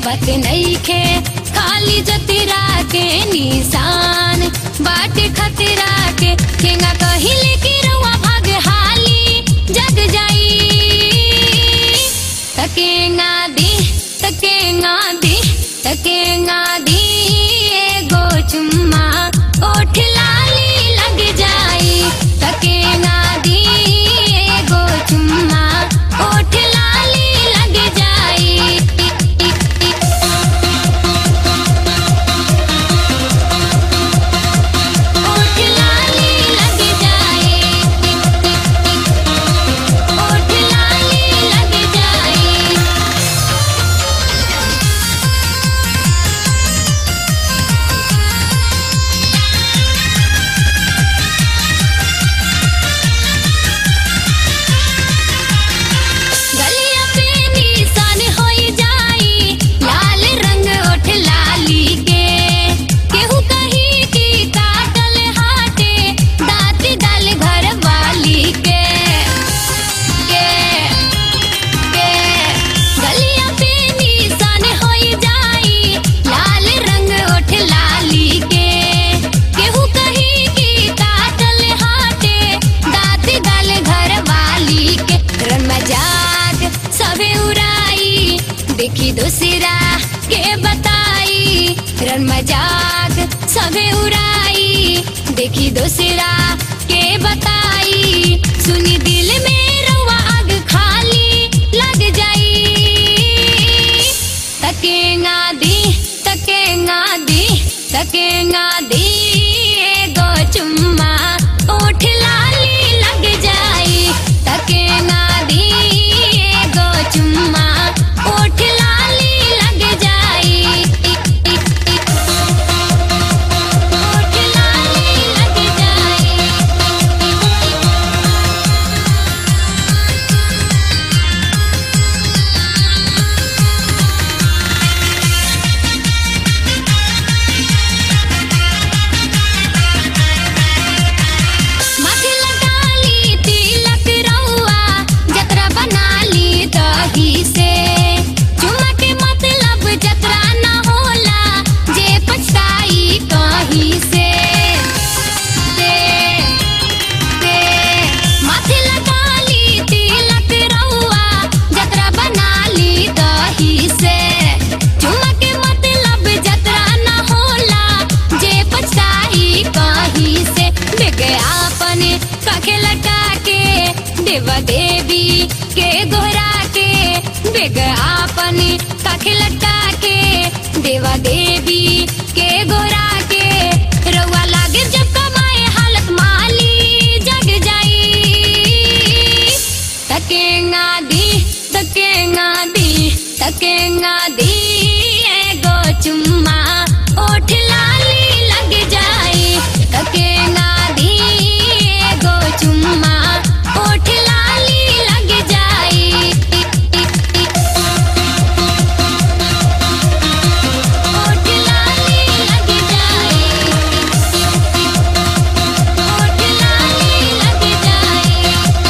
बत नईखे खाली जतिरा के निशान बाटे खतरा के केंगा कहिले कि रउआ भाग हाली जग जाई तकेंगा दी तकेंगा दी तकेंगा दी एगो चुम्मा ओठ लाली लग जाई तकेंगा दी एगो चुम्मा ओठ लाली लग जाई ओठ लाली लग जाए ओठ लाली लग जाए गलिया पे निशान होई जाई लाल रंग ओठ लाली के केहू कही की काटल हाटे दाँत डाल घर वाली के के के गलिया पे निशान होई जाई लाल रंग ओठ लाली के केहू कही की काटल हाटे दाँत डाल घर वाली के रन मजाक सबे उड़ाई देखी दूसरा के बताई रन मजाक सबे उड़ाई देखी दूसरा के बताई सुनी दिल में रउआ आग खाली लग जाई तकेंगा दी तकेंगा दी तकेंगा दी एगो चुम्मा ओठ लाली लग जाई तकेंगा दी एगो चुम्मा ओठ लाली लग जाई ओठ लाली लग जाई माथे लगा ली तिलक रउआ जतरा बना ली दही से चुमा के मतलब जतरा न होला जे पछताई कहीं से से से माथे लगा ली तिलक रउआ जतरा बना ली दही से चुमा के मतलब जतरा न होला जे पछताई कहीं से विज्ञापन काखे लटा के देवा देवी के गोरा के विज्ञापन काखे लटा के देवा देवी के गोरा के रउआ लागे जब कमाए हालत माली जग जाई तकेंगा दी तकेंगा दी तकेंगा दी एगो चुम्मा ओठ लाली लग जाई तकेंगा दी एगो चुम्मा ओठ लाली लग जाई ओठ लाली लग जाई ओठ लाली लग जाई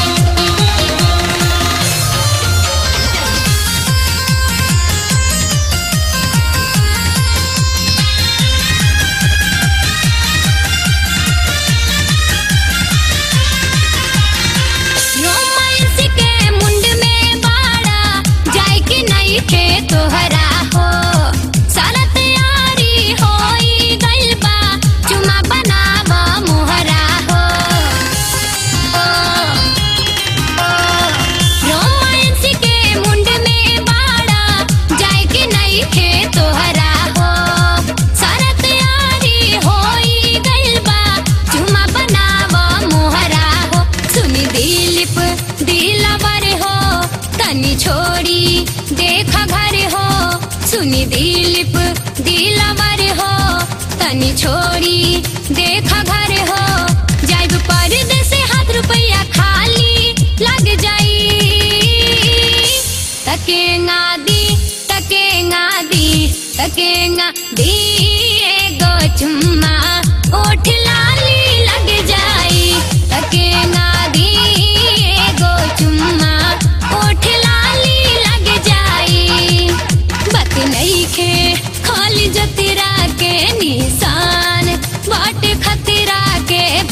रोमांस के मुंड में बाड़ा जाय के नहीं खे तोहरा हो सारा तैयारी होई गइल बा चुमा बनावा मोहरा हो ओ, ओ, रोमांस के मुंड में बाड़ा जाय के नहीं खे तोहरा हो सारा तैयारी होई गइल बा चुमा बनावा मोहरा हो सुनी दिलीप दिलवर हो तनी छोड़ी देखा घर हो सुनी दिलीप दिलवर हो तनी छोड़ी देखा घर हो जाइब परदेस हाथ रुपया खाली लग जाई तकेंगा दी तकेंगा दी तकेंगा दी एगो चुम्मा ओठ लाली लग जाई तकेंगा दी एगो चुम्मा ओठ लाली लग जाई बत नहीं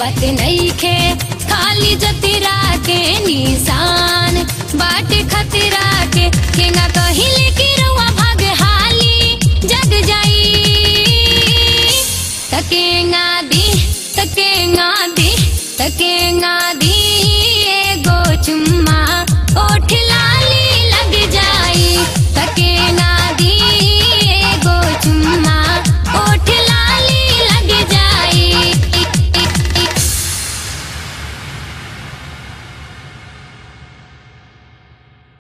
बात नईखे खाली जतिरा के निशान बाटे खतरा के केंगा कही